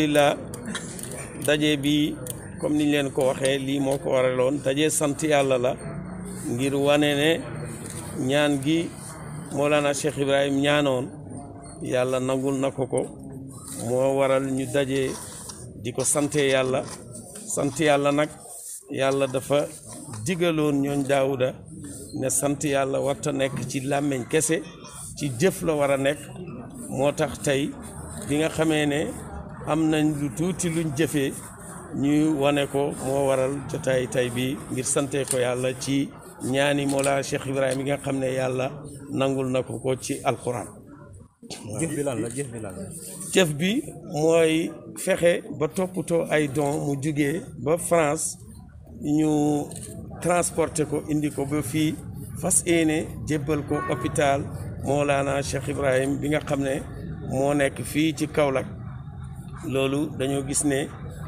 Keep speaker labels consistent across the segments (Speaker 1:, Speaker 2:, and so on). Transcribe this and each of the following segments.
Speaker 1: alhamdulillah daje bi comme niñ leen ko waxee lii moo ko waraloon daje sant yàlla la ngir wane ne ñaan gi Mawlana Cheikh Ibrahim ñaanoon yàlla nangul na ko ko moo waral ñu daje di ko sante yàlla sant yàlla nag yàlla dafa digaloon ñooñ daawuda ne sant yàlla warta nekk ci làmmeñ kese ci jëf la war a nekk moo tax tey bi nga xamee ne am nañ lu tuuti luñ jëfee ñuy wane ko moo waral jotaay tey bi ngir sante ko yàlla ci ñaani Mawlana Cheikh Ibrahima yi nga xam ne yàlla nangul na ko ko ci alquran
Speaker 2: jëf bi lan la jëf bi lan la.
Speaker 1: jëf bi mooy fexe ba toppatoo ay don mu jugee ba France ñu transporté ko indi ko ba fii fas yéene jébbal ko hôpital Mawlana Cheikh Ibrahim bi nga xam ne moo nekk fii ci Kaolack loolu dañoo gis ne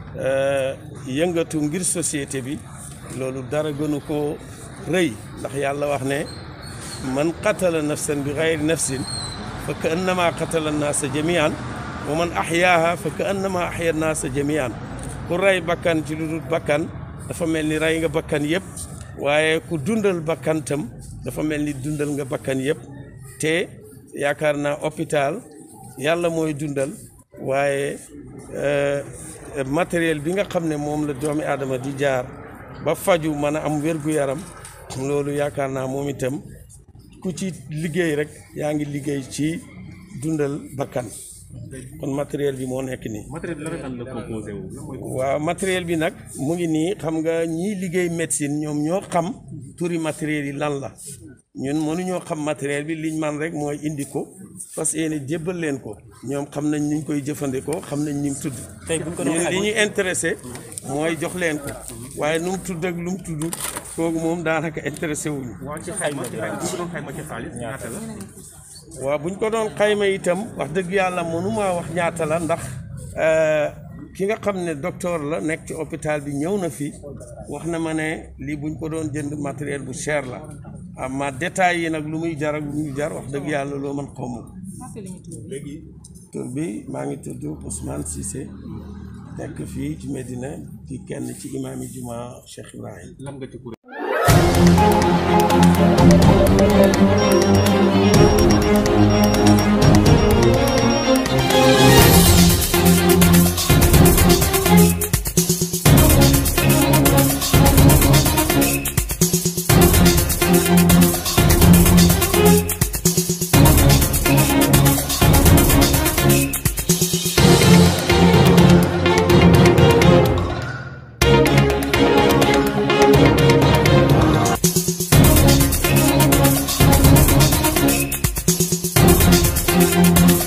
Speaker 1: yëngatu ngir société bi loolu dara gënu ko rëy ndax yàlla wax ne man qatala nafsan bi gayri nafsin fa ka annama qatala naasa jamian wa man ahyaaha fa ka annama ahya naasa jamian ku rey bakkan ci lu dul bakkan dafa mel ni rey nga bakkan yëpp waaye ku dundal bakkan tam dafa mel ni dundal nga bakkan yëpp te yaakaar naa hôpital yàlla mooy dundal waaye matériel bi nga xam ne moom la doomi aadama di jaar ba faju mën a am wér-gu-yaram loolu yaakaar naa moom itam ku ci liggéey rek yaa ngi liggéey ci dundal bakkan kon matériel bi moo nekk nii.
Speaker 2: matériel bi lan la composé wu.
Speaker 1: waaw matériel bi nag mu ngi nii xam nga ñii liggéey médecine ñoom ñoo xam turi matériel yi lan la ñun mënuñoo xam matériel bi liñ man rek mooy indi ko parce que yéen jébbal leen ko ñoom xam nañ ni ñu koy jëfandikoo xam nañ ni mu tudd.
Speaker 2: tey buñ ko doon
Speaker 1: ñun li ñuy intéressé mooy jox leen ko waaye nu mu tudd ak lu mu tudd kooku moom daanaka intéressé wuñu
Speaker 2: waa ci xayma ci buñ ko doon xayma ci xaalis ñaata la.
Speaker 1: waaw buñ ko doon xayma itam wax dëgg yàlla mënumaa wax ñaata la ndax ki nga xam ne docteur la nekk ci hôpital bi ñëw na fi wax na ma ne lii buñ ko doon jënd matériel bu cher la amma détails yi nag lu muy jar ak lu muy jar wax dëgg yàlla loo mën xaw ma tur bi maa ngi tudd Ousmane Cissé nekk fii ci Medina ci kenn ci imaam yi juma Cheikh Ibrahim
Speaker 2: lan nga ci kuréel.
Speaker 3: Thank you.